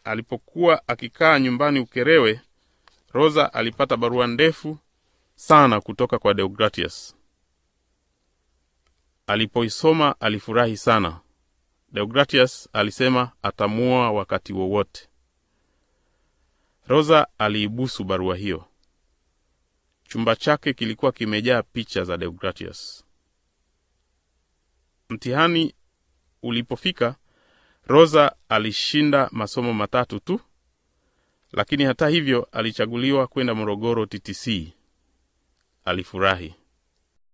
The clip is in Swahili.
alipokuwa akikaa nyumbani Ukerewe, Rosa alipata barua ndefu sana kutoka kwa Deogratius. Alipoisoma alifurahi sana. Deogratius alisema atamuoa wakati wowote. Rosa aliibusu barua hiyo. Chumba chake kilikuwa kimejaa picha za Deogratius. Mtihani ulipofika, Rosa alishinda masomo matatu tu, lakini hata hivyo alichaguliwa kwenda Morogoro TTC. Alifurahi.